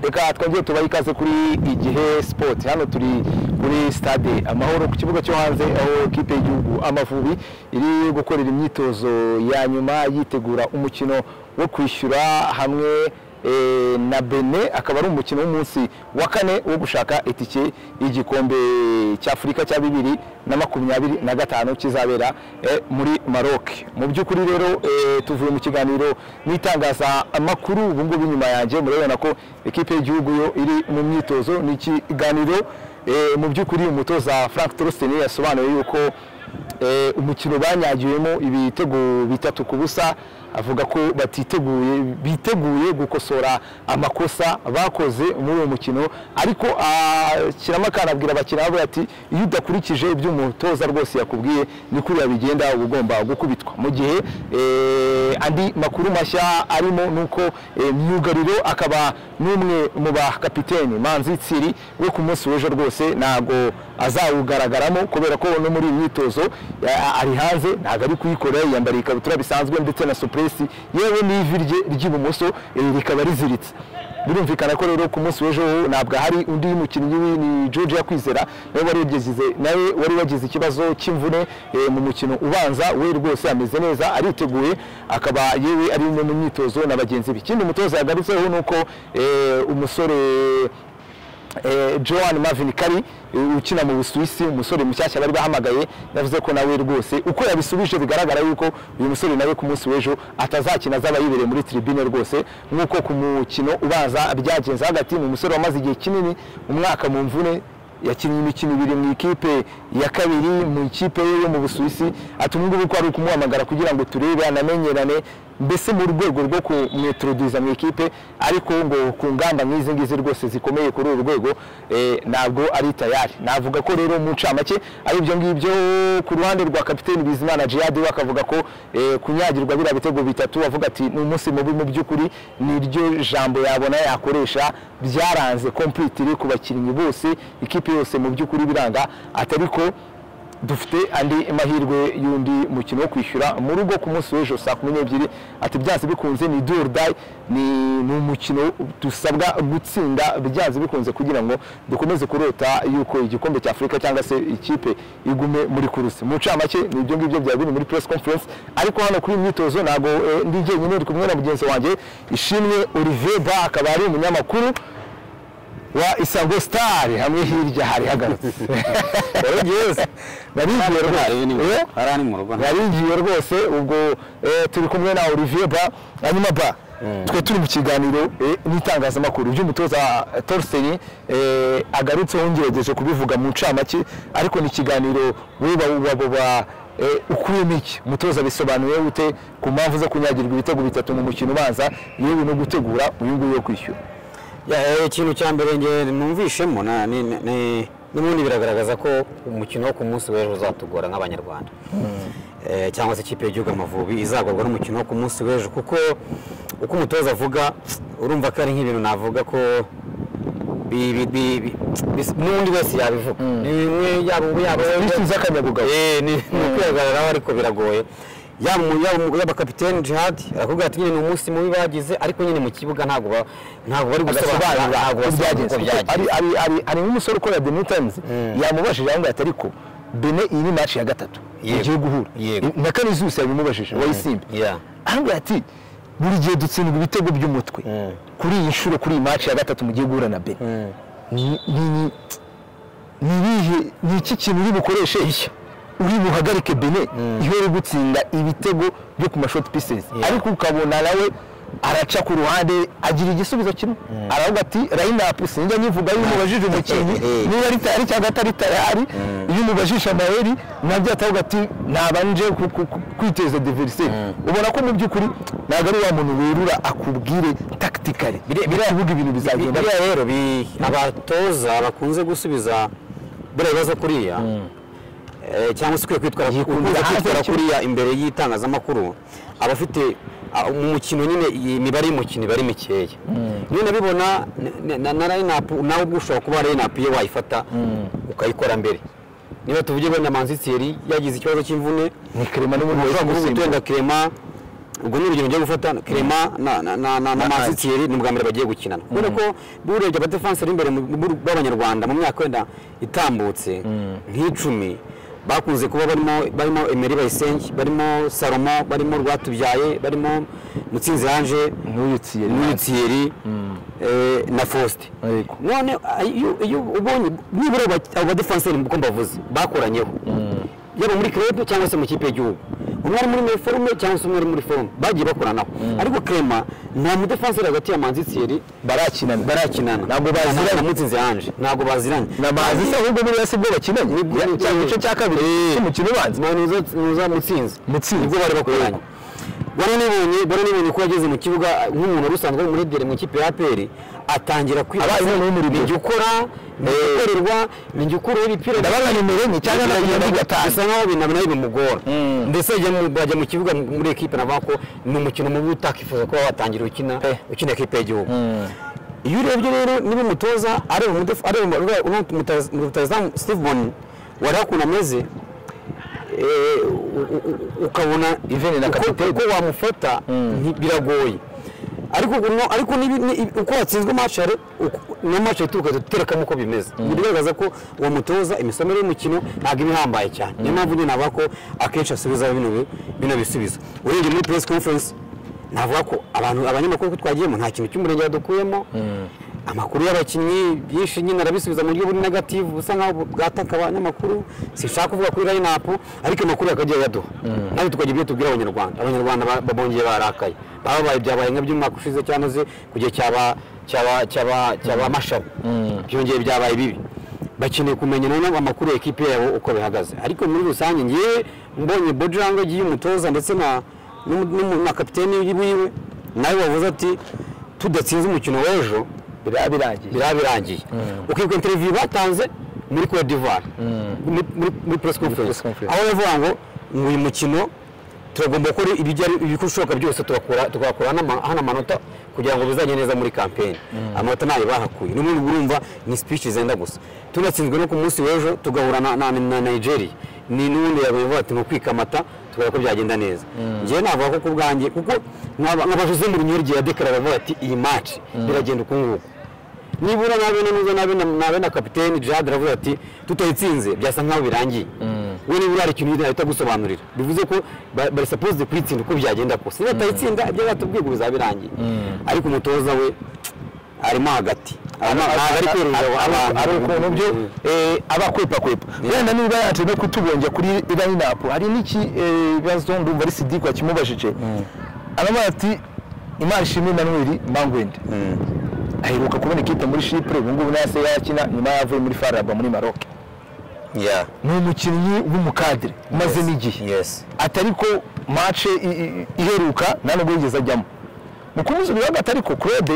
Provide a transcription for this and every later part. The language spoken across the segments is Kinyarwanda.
reka twongere tubahe ikaze kuri igihe sport hano turi kuri stade amahoro ku kibuga cyo hanze aho kipe y'igihugu amavubi iri gukorera imyitozo ya nyuma yitegura umukino wo kwishyura hamwe eh, na Benin akaba ari umukino w'umunsi wa kane wo gushaka itike y'igikombe cy'Afurika cya bibiri na makumyabiri na gatanu kizabera eh, muri Maroc mu by'ukuri rero eh, tuvuye mu kiganiro n'itangazamakuru ubu ngubu inyuma yanjye murabibona ko ikipe y'igihugu yo iri mu myitozo ni ikiganiro eh, mu by'ukuri umutoza Frank Torsten yasobanuye yuko eh, umukino banyagiyemo ibitego bitatu ku busa avuga ko batiteguye biteguye gukosora amakosa bakoze muri uwo mukino ariko ashyiramo akana abwira abakiriya be ati iyo udakurikije ibyo umutoza rwose yakubwiye ni kuriya bigenda uba ugomba gukubitwa mu gihe eh, andi makuru mashya arimo ni uko eh, myugariro akaba n'umwe mu bakapiteni manzi tsiri we ku munsi w'ejo rwose ntabwo azawugaragaramo kubera ko no muri iyi myitozo ya- ari hanze ntabwo ari kuyikora yiyambariye ikabutura bisanzwe ndetse na supuresi yewe n'ivi rye ry'ibumoso eh, rikaba riziritse birumvikana ko rero ku munsi w'ejo ntabwo ahari undi mukinnyi we ni George Yakwizera nawe wari yagize nawe wari wagize ikibazo cy'imvune eh, mu mukino ubanza we rwose ameze neza ariteguye akaba yewe ari umwe mu myitozo na bagenzi be ikindi umutoza yagarutseho ni uko eh, umusore eh, Joan Marvin Kari eh, ukina mu Busuwisi umusore mushyashya bari bahamagaye yavuze ko nawe rwose uko yabisubije bigaragara yuko uyu musore nawe ku munsi w'ejo atazakina azaba yibereye muri tribune rwose nk'uko ku mukino ubanza byagenze hagati mu musore wamaze igihe kinini umwaka mu mvune yakinnye imikino ibiri mu ikipe ya kabiri mu ikipe ye yo mu busuwisi ati ubu ngubu ko ari ukumuhamagara kugira ngo turebe anamenyerane mbese mu rwego rwo kumwitoroduza mu ikipe ariko ngo ku ngamba nk'izi ngizi rwose zikomeye kuri uru rwego eh, ntabwo ari tayari navuga ko rero mu ncamake ari ibyo ngibyo ku ruhande rwa kapiteni bizimana jihadi we akavuga ko eh, kunyagirwa biriya bitego bitatu avuga ati ni umunsi mubi mu by'ukuri niryo jambo yabona yakoresha byaranze kompitiri ku bakinnyi bose ikipe yose mu by'ukuri biranga atari ko dufite andi mahirwe y'undi mukino wo kwishyura mu rugo ku munsi w'ejo saa kumi n'ebyiri ati byanze bikunze ni do or die ni ni umukino dusabwa gutsinda byanze bikunze kugira ngo dukomeze kurota yuko igikombe cya afurika cyangwa se ikipe igume muri kurusi mu ncamake ni ibyo ngibyo byari biri muri press conference ariko hano kuri iyi myitozo ntabwo eh, ndi jyenyine ndi kumwe na mugenzi wanjye ishimwe olivier ba akaba ari umunyamakuru wa isango sitari hamwe hirya hari hagarutse narigiye rwose Eh? hari ari mu rugo narigiye rwose ubwo eh, turi kumwe na olivier ba hanyuma ba twe turi mu kiganiro eh, n'itangazamakuru by'umutoza torsenye agarutseho ngerageje kubivuga mu ncamake ariko ni ikiganiro weba waba ukuyemo iki mutoza bisobanuye ute ku mpamvu zo kunyagirwa ibitego bitatu mu mukino ubanza yewe no gutegura uyu nguyu wo kwishyura Ya, eh, ikintu cya mbere nge numvishemo na- ni- ni- ni- n'ubundi biragaragaza ko umukino wo ku munsi w'ejo uzatugora nk'abanyarwanda Eh, cyangwa se ikipe y'igihugu amavubi izagorwa n'umukino wo ku munsi w'ejo kuko uko umutoza avuga urumva ko ari nk'ibintu navuga ko bi- bi- bi- bi- bis- n'undi wese yabivuga ni bimwe yaba ubu yaba bishyize akanyabugabo Eh, ni ni ukwihagararaho ariko biragoye yaba umu- yaba umu- yaba kapiteni jihadi arakubwira ati nyine ni umunsi mubi bagize ariko nyine mu kibuga ntabwo ba- ntabwo bari gusobanura agasobanura ntabwo uko basobanura byagenze uko byagenze Ari- ari- ari- hari nk'umusore ukorera the new times yamubajije aho ngaho atari ko bene iyi ni match ya gatatu Yego. igiye guhura Yego. na kanizusi yabimubajije wayisimba Yeah. aho ngaho ati buri gihe dutsindwa ibitego by'umutwe kuri iyi nshuro kuri iyi match ya gatatu mugiye guhura na bene ni ni- ni- ni ibihe ni iki kintu uri bukoreshe ishya uri buhagarike bene iyo uri gutsinda ibitego byo ku mashoti pieces Yeah. ariko ukabona nawe araca ku ruhande agira igisubizo kimwe aravuga ati line up sinjya nyivuga iyo umubajije umukinnyi niba ari tayari cyangwa atari tayari iyo umubajije amayeri nabyo atavuga ati nabanje ku- ku- ku- kwiteza diverse ubona ko mu by'ukuri ntabwo ari wa muntu werura akubwire tactically biravuga ibintu bizagenda biriya rero bi- abatoza bakunze gusubiza biriya bibazo kuriya eh, cyangwa se ukwiye kwitwara Yikundira ukunze hanze kwitwara y'ikibuga. kuriya imbere y'itangazamakuru aba afite ah, mu mukino nyine iyi mibare y'umukino iba ari mikeya niyo nabibona na- na- na layinapu nawe ubwo ushobora kuba layinapu iyo wayifata ukayikora mbere niba tuvuge wenda manzi Thierry yagize ikibazo cy'imvune ni kerema n'ubundi ushobora kuvuga wahise uti kirema ubwo ni urugero ngiye gufata kirema na na na na na Manchester. masitiyeri ni ubwa mbere bagiye gukinana kubera ko burebye abadefanse b'imbere mu- mu- b'abanyarwanda mu myaka wenda itambutse nk'icumi bakunze kuba barimo barimo emeri bayisengi barimo salomo barimo rwatubyaye barimo mutsinzi ange n'uyutsiye n'uyutiyeri na faustin Yego. none ah, iyo- iyo ubonye nibura aba- abo badefanseri uko mbavuze bakoranyeho yaba muri krebe cyangwa se mu kipe y'igihugu umwe ari muri iniforume cyangwa se umwe ari muri forume bagiye bakoranaho ariko krema nta mudefanseri hagati ya manzi Thierry barakinana barakinana Ntabwo baziranye. na mutsinzi ange ntabwo baziranye nabazi se ahubwo buriya si bwo bakinanye Ya- cya gice cya kabiri cy'umukino ubanza muza mutsinzi Mutsinzi. nibwo bari bakoranye bari nibonye bari nibonye ko yageze mu kibuga nk'umuntu wari usanzwe muri dere mu ikipe ya aperi atangira kwibaza Abaye noneho umurimo. ninjye ukora ninjye ukorerwa ninjye ukuraho ibipira ndabona nimero enye cyangwa na makumyabiri gatanu bisa nkaho ibintu nawe bimugora Mm. ndetse ajya mu- bajya mu kibuga muri ekipe navuga ko ni umukino mubi utakifuza kuba watangira ukina ukina ekipe y'igihugu iyo urebye rero niba umutoza areba umudefu- areba umutoza- umutoza- umutozamu steve boni wareba ukuntu ameze eh, u- u- u- ukabona Even na uko- kapiteni. uko wamufata nti- biragoye ariko uno- ariko nibi- ni- uko watsinzwe match hari uku- na match ahita ukaza uterekamo uko bimeze bigaragaza ko uwo mutoza imisomere y'umukino ntabwo iba ihambaye cyane niyo mpamvu nyine navuga ko akenshi asubiza bino bi- bino bisubizo urebye muri press conference navuga ko abantu abanyamakuru ko twagiyemo nta kintu cy'umurenge yadukuyemo amakuru y'abakinnyi byinshi nyine arabisubiza mu buryo buri negative busa nkaho bwataka abanyamakuru sinshaka kuvuga kuri line-up ariko amakuru yakagiye yaduha natwe tukagira ibyo tubwira abanyarwanda abanyarwanda ba- babongeye barakaye bababaye byabaye nka by'umwaka ushize cyangwa se ku gihe cyaba cyaba cyaba cyaba mashami byongeye byabaye bibi bakeneye kumenya noneho amakuru ya ekipe yabo uko bihagaze ariko muri rusange ngewe mbonye bodiranga agiye umutoza ndetse na n'umu- n'umu- na kapiteni wiwe nawe wavuze ati tudatsinze umukino w'ejo biraba birangiye biraba birangiye ukibuka interiviyu batanze muri Cote d'Ivoire muri- muri- muri press conference conference. aho bavuga ngo ngo uyu mukino turagomba gukora ibijyari- ibishoboka byose tugakora tugakora n'ama- hano amanota kugira ngo bizajye neza muri kampeni amanota ntayo bahakuye n'ubundi urumva ni speech zenda gusa tunatsinzwe no ku munsi w'ejo tugahura na, na, na Nigeria ni n'ubundi yavuga ati mu kwikamata tugara ko byagenda neza njyewe navuga ko ku bwanjye kuko nk'aba- nk'aba Jose Mourinho yagiye adekarara avuga ati iyi match biragenda uku nguku nibura nabe nanuza nabe na- nabe na kapiteni Jad aravuga ati tutayitsinze byasa nkaho birangiye we nibura hari ikintu ahita agusobanurira bivuze ko ba- bari supposed kuyitsinda uko byagenda kose niba tutayitsinda ibyo batubwiye ngo bizaba birangiye ariko umutoza we arimo hagati arimo ntabwo ari kwerurira abantu ari ukuntu byo eh, aba akwepakwepa wenda niba yaje no kutubonja kuri line up hari n'iki eh, bibazo ndumva ari sidikwa kimubajije aravuga ati imana ishimwe Emmanuel Mangwende aheruka kubona ikipe muri Chypre ubu ngubu nayo se yakina nyuma yavuye muri Faraba muri Maroc yeah ni umukinnyi w'umukadire umaze n'igihe yes atari ko mace i- i- iheruka nta nubwo yigeze ajyamo mu kumuzurira agatari ko claude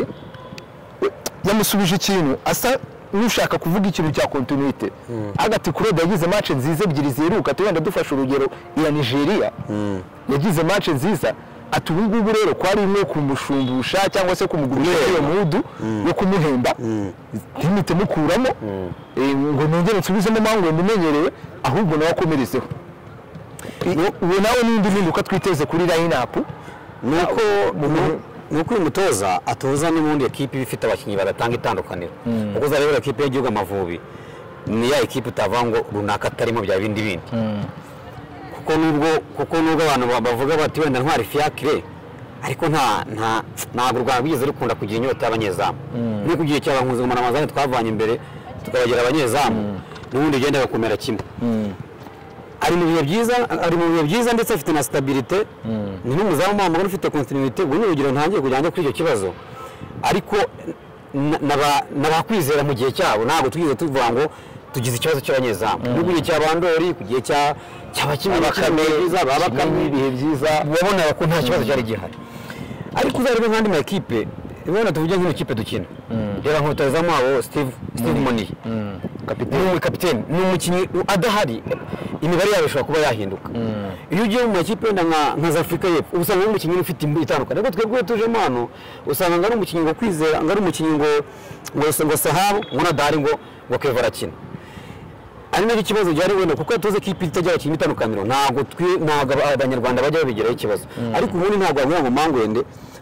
we, yamusubije ikintu asa n'ushaka kuvuga ikintu cya kontinuite agati claude yagize mace nziza ebyiri ziheruka tugenda dufashe urugero iya nigeria yagize mace nziza ati ubu ngubu rero kwari nko kumushumbusha cyangwa se kumugurisha iyo mudu yo kumuhemba ntimite mukuramo eh, ngo nongere nsubizemo mpamvu ndimenyereye ahubwo nawe akomerezeho ubu nawe n'indi mpinduka twiteze kuri line up nuko nuko uyu mutoza atoza n'ubundi ekipe iba ifite abakinnyi bagatanga itandukaniro kuko uzareba ekipe y'igihugu amavubi ni ya ekipe utavuga ngo runaka atarimo bya bindi bindi kuko nubwo kuko nubwo abantu ba- bavuga bati wenda ntwari fiacre ariko nta nta ntabwo rwanda rwigeze rukunda kugira inyota y'abanyezamu no ku gihe cy'abahunzungumana amazani twavanye imbere tukabagira abanyezamu n'ubundi bigenda bakomera kimwe ari mu bihe byiza ari mu bihe byiza ndetse afite na stabilité ni n'umuzamu wamugana ufite continuité ubu ni urugero ntangiye kugira ngo kuri icyo kibazo ariko na- naba- nabakwizera mu gihe cyabo ntabwo twize tuvuga ngo tugize ikibazo cy'abanyezamu no ku gihe cya bandori ku gihe cya cy'abakinnyi Bakame, byiza ba Bakame, bakame ibihe byiza wabonaga ko nta kibazo cyari gihari ariko uzarebe nk'andi makipe imibonano tuvuge nk'ino kipe dukina reba nkutazamu wabo steve steve moniye ni umukapiteni ni umukinnyi adahari imibare yabo ishobora kuba yahinduka iyo ugiye mu makipe wenda nka nka za afurika y'epfo uba usanga ari umukinnyi ufite imbuga itandukanye ariko twebwe tujemo hano usanga ngo ari umukinnyi ngo kwizera ngo ari umukinnyi ngo ngo ngo sahabu ngo nadahari ngo ngo keva arakina ari nacyo kibazo gihari wenda kuko tuzi ko ipi itajya abakinnyi itandukaniro ntabwo twi ntabwo abanyarwanda bajya babigiraho ikibazo ariko ubundi ntabwo wagira ngo mangwende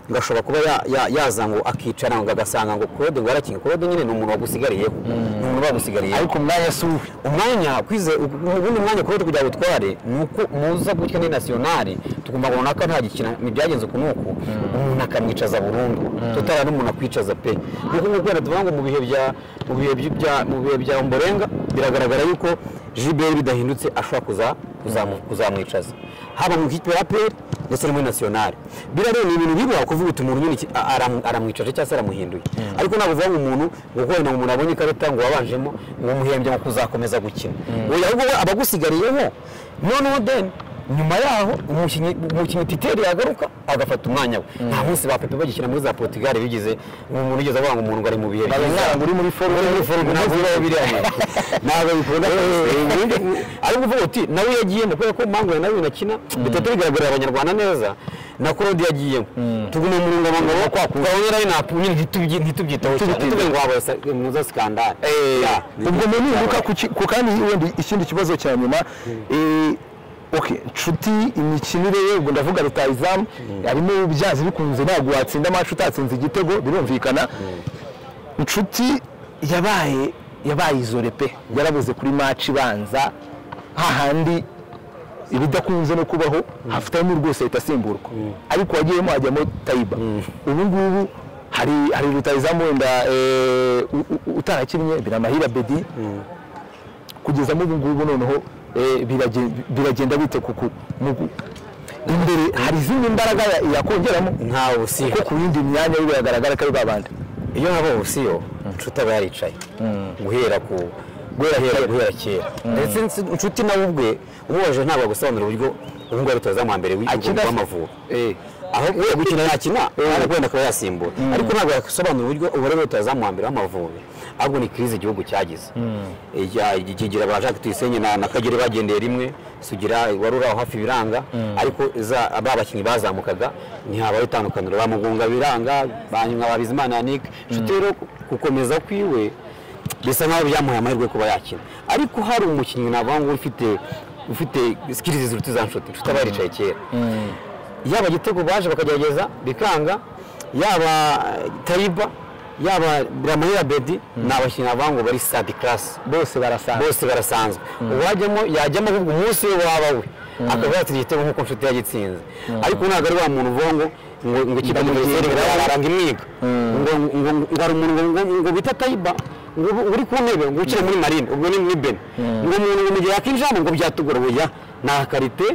ngo ashobora kuba ya- ya- yaza ngo akicara ngo agasanga ngo claude ngo yarakinga claude nyine ni umuntu wagusigariyeho ni umuntu bagusigariyeho ariko umwanya si uwe umwanya kwize ubundi mwanya claude kugira ngo utware ni uko muza gutya ni nasiyonari tukumva ngo runaka ntagikina ntibyagenze uku n'uku umuntu akamwicaza burundu tutara n'umuntu akwicaza pe nk'uko nk'uko wenda tuvuga ngo mu bihe bya mu bihe bya mu bihe bya mborenga biragaragara yuko jiberi bidahindutse ashobora kuza kuzamu- kuzamwicaza haba mu kipe ya peri ndetse no muri nasiyonari biriya rero ni ibintu biba kuvuga uti umuntu nyine iki- a- aram- aramwicaje cyangwa se aramuhinduye ariko ntabwo uvuga ngo umuntu ngo kubera ngo umuntu abonye ikarita ngo wabanjemo ngo umuhembye ngo kuzakomeza gukina oya ahubwo we abagusigariyeho noneho deni nyuma yaho umukinnyi umukinnyi titeri yagaruka agafata umwanya we nta munsi ba pepe bagikina muri za portugal bigize umuntu ugeze avuga ngo umuntu ngo ari mu bihe byiza ngo uri muri forume uri muri forume ntabwo bibaho biriya ntabwo bikunda ariko uvuga uti nawe yagiyemo kubera ko mangura nawe binakina bitatu bigaragarira abanyarwanda neza na korodi yagiyemo tuguma mu rungabanga rwo kwakura aho rero nta nyine ntitubyi- ntitubyitaho cyane Ntitubyize. tuvuge ngo waba sa- muza sikandari Ya. ubwo mpinduka ku ki- ku kandi wenda ikindi kibazo cya nyuma eh, okay, nshuti imikinire ye ubwo ndavuga rutayizamu harimo byanze bikunze ntabwo watsinda amacu utatsinze igitego birumvikana nshuti yabaye yabaye izore pe yarabuze kuri maci ibanza hahandi ibidakunze no kubaho hafitamo rwose ahita asimburwa ariko wagiyemo hajyamo tayiba ubu ngubu hari hari rutayizamu wenda eh, u- u- utarakinnye biramahira bedi kugezamo ubu ngubu noneho eh, birage- biragenda bite kuku mu gu- imbere hari izindi mbaraga ya- yakongeramo ntawe usiha kuko ku yindi myanya yo biragaragara ko ari babandi iyo haba ubusiyo inshuti aba yaricaye guhera ku guhera hera guhera kera ndetse ns- inshuti nawe ubwe umubaje ntabwo agusobanurira uburyo ubu ngubu arutoza mu mbere Akina- w'amavubi Eh. aho we gukina yakina ariko wenda akaba yasimbura ariko ntabwo yasobanura uburyo ubu rero rutazamu wa mbere w'amavubi ahubwo ni kirize igihugu cyagize Ijya- kigira ba jacques tuyisenge na na kagere bagendeye rimwe sugira wari uri aho hafi biranga ariko za- ba bakinnyi bazamukaga ntihabaho itandukaniro ba mugunga biranga ba nyuma ba bizimana yannick nshuti rero gukomeza kwiwe bisa nkaho byamuhaye amahirwe yo kuba yakina ariko hari umukinnyi navuga ngo ufite ufite sikirizi ziruta iza nshuti nshuti aba yaricaye kera yaba igitego baje bakagerageza bikanga yaba eh, tayiba yaba biramahira bedi ni abakinnyi bavuga ngo bari sadi karasi bose barasanzwe bose barasanzwe uwajyamo yajyamo kuko umunsi we waba we akaba yatsinze igitego nk'uko nshuti yagitsinze ariko ntabwo ari wa muntu uvuga ngo ngo ngo ikipe ngo Ndamugirira ngo aranga imyiga ngo ngo ngo hari umuntu ngo ngo- ngo bita tayiba ngo ubu- uri ku ntebe ngo ukire muri marine ubwo ni ni ben ngo umuntu ngo mu gihe yakinjiramo ngo byatugora oya nta karite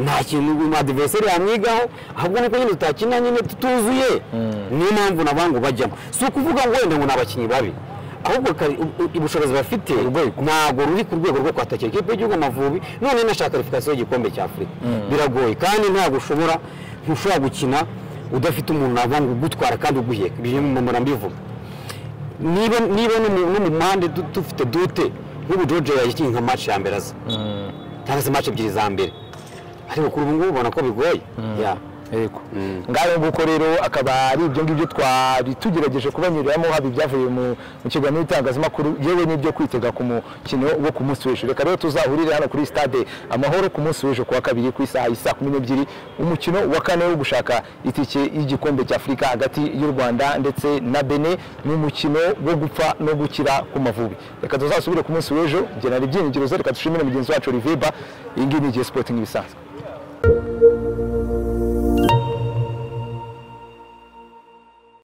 nta kintu ngo adiveriseri yamwigaho ahubwo nuko nyine tutakina nyine tutuzuye niyo mpamvu nabo ngo bajyamo si ukuvuga ngo wenda ngo ni abakinnyi babi ahubwo kari- u- u- ubushobozi bafite ntabwo ruri ku rwego rwo kwatakira ikipe y'igihugu amavubi none nashaka karifikasiyo y'igikombe cya afurika biragoye kandi ntabwo ushobora ntushobora gukina udafite umuntu navuga ngo ugutwara kandi uguheka ibyo mpora mbivuga niba niba no mu- no mu mpande du- dufite dute nk'ubu jojo yagiye nka match ya mbere aza cyangwa se match ebyiri za mbere ariko kuri ubu ngubu ubona ko bigoye Ya. yego ngaho nguko rero akaba ari ibyo ngibyo twari tugerageje kubanyuriramo haba ibyavuye mu mu kiganiro n'itangazamakuru yewe n'ibyo kwitega ku mukino wo ku munsi w'ejo reka rero tuzahurire hano kuri stade amahoro ku munsi w'ejo ku wa kabiri ku isaha isa kumi n'ebyiri umukino wa kane wo gushaka itike y'igikombe cy'afurika hagati y'u rwanda ndetse na bene ni umukino wo gupfa no gukira ku mavubi reka tuzasubire ku munsi w'ejo ngenera ibyiringiro ze reka dushimire mugenzi wacu riveba iyi ngiyi ni igihe sporting ibisanzwe